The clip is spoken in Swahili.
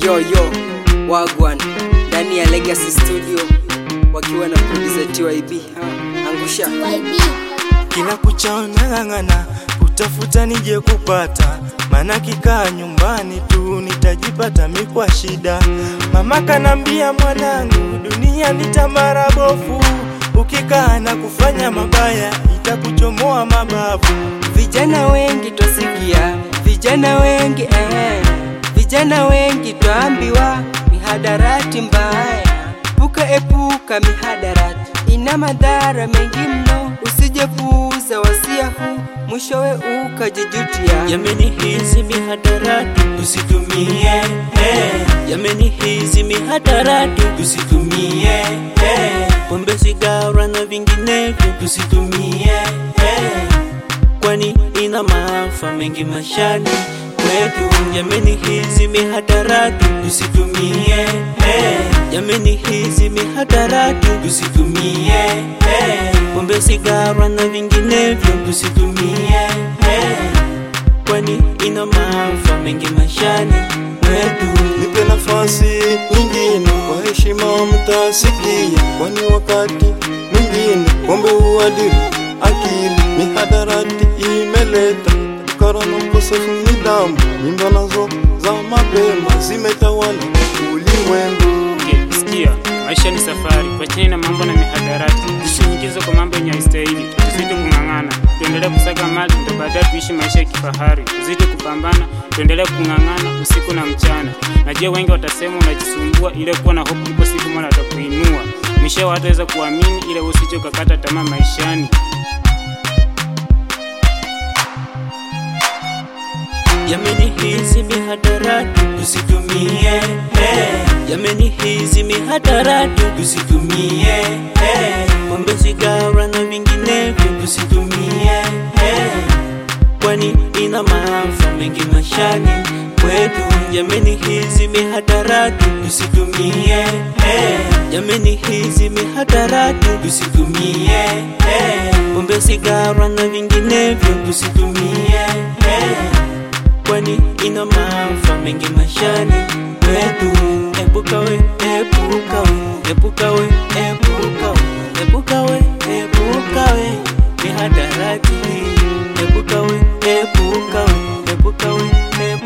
Yo yo Wagwan ndani ya Legacy Studio wakiwa na producer TYB. Ha, angusha kila kuchao nang'ang'ana kutafuta nije kupata, maana kikaa nyumbani tu nitajipata mikwa shida. Mama kanambia mwanangu, dunia ni tamara bofu, ukikaa na kufanya mabaya itakuchomoa mabavu. Vijana wengi twasikia, vijana wengi eh, vijana wengi twaambiwa mihadarati mbaya. Puka epuka mihadarati, ina madhara mengi mno, usijepuuza wasia huu, mwishowe ukajijutia. Yameni hizi mihadarati tusitumie, eh. Yameni hizi mihadarati tusitumie, eh. Pombe, sigara na vinginevyo tusitumie, eh. Kwani ina maafa mengi mashani kwetu. Yameni hizi mihadarati tusitumie, eh. Yameni hizi mihadarati tusitumie, eh. Pombe, sigara na vinginevyo tusitumie, eh kwani ina maafa mengi maishani mwetu. Nipe nafasi nyingine, kwa heshima mtasikia, kwani wakati mwingine pombe huadhiri akili. Mihadarati imeleta ukara na ukosefu nidhamu, mimba nazo za mapema zimetawala ulimwengu. Okay, sikia, maisha ni safari, wacheni na mambo na mihadarati, tusiingize kwa mambo yenye haistahili, tuzidi kung'ang'ana, tuendelee kusaga mali, ndo baadaye tuishi maisha ya kifahari, tuzidi kupambana, tuendelee kung'ang'ana usiku na mchana. Najua wengi watasema unajisumbua, ile kuwa na hope, ipo siku Mola atakuinua, mwishowe wataweza kuamini, ile usije ukakata tamaa maishani. Yameni hizi mihadarati tusitumie, eh. Yameni hizi mihadarati tusitumie, eh. Pombe, sigara na vinginevyo tusitumie, eh. Kwani ina maafa mengi maishani kwetu. Yameni hizi mihadarati tusitumie, eh. Yameni hizi mihadarati tusitumie, eh. Pombe, sigara na vinginevyo tusitumie, eh kwani ina maafa mengi maishani mwetu. Epuka we, epuka we, epuka we, epuka we, epuka we, epuka we, mihadarati. Epuka we, epuka we, epuka we, epuka